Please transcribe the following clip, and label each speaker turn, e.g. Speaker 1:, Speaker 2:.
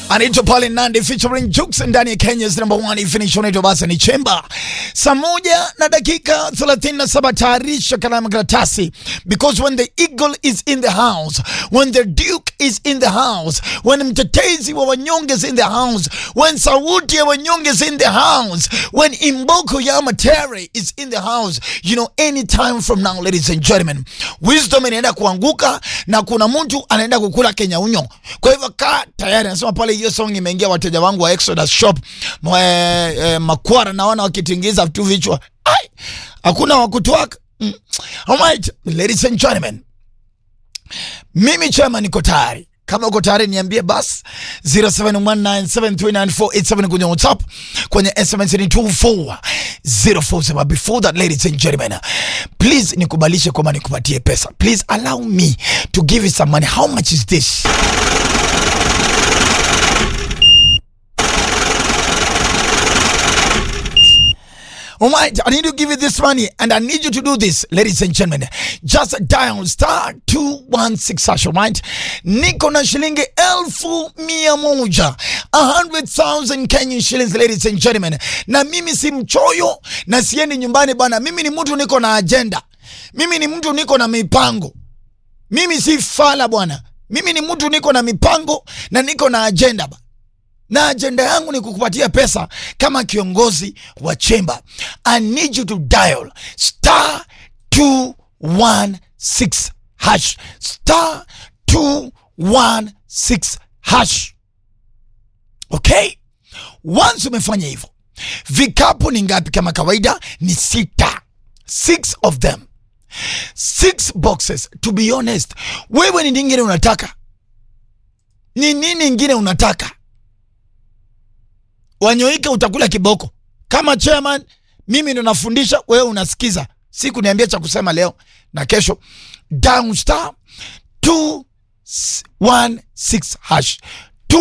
Speaker 1: anaitwa pale Nandi featuring Jux ndani ya Kenya's number one finish unaitwa basi ni Chemba. Saa moja na dakika 37, tayarisha kalamu karatasi, because when the eagle is in the house, when the duke is in the house, when mtetezi wa wanyonge is in the house, when sauti ya wanyonge is in the house, when imboko ya matere is in the house, you know anytime from now, ladies and gentlemen, wisdom inaenda kuanguka na kuna mtu anaenda kukula Kenya unyo. Kwa hivyo kaa tayari, nasema pale hiyo song imeingia wateja wangu wa Exodus Shop mwe, eh, Makwara naona wakitingiza tu vichwa. Ai, hakuna wakutwaka. Mm. Alright, ladies and gentlemen. Mimi chama niko tayari. Kama uko tayari niambie bas 0719739487 kwenye WhatsApp, kwenye SMS ni 24047. Before that ladies and gentlemen, please nikubalishe kwamba nikupatie pesa. Please allow me to give you some money. How much is this? All right, I need to give you this money and I need you to do this, ladies and gentlemen. Just dial star 216 hash, all right? Niko na shilingi elfu mia moja. A hundred thousand Kenyan shillings, ladies and gentlemen. Na mimi si mchoyo na siendi nyumbani bana. Mimi ni mtu niko na agenda. Mimi ni mtu niko na mipango. Mimi si fala bwana. Mimi ni mtu niko na mipango na niko na agenda ba na ajenda yangu ni kukupatia pesa kama kiongozi wa chemba. I need you to dial star 216 hash star 216 hash. Okay, once umefanya hivyo, vikapu ni ngapi? Kama kawaida ni sita, six of them, six boxes. To be honest, wewe ni ningine unataka ni nini ingine unataka Wanyoike utakula kiboko. Kama chairman, mimi ndo nafundisha, wewe unasikiza. Si kuniambia cha kusema leo na kesho. Down star 216 hash.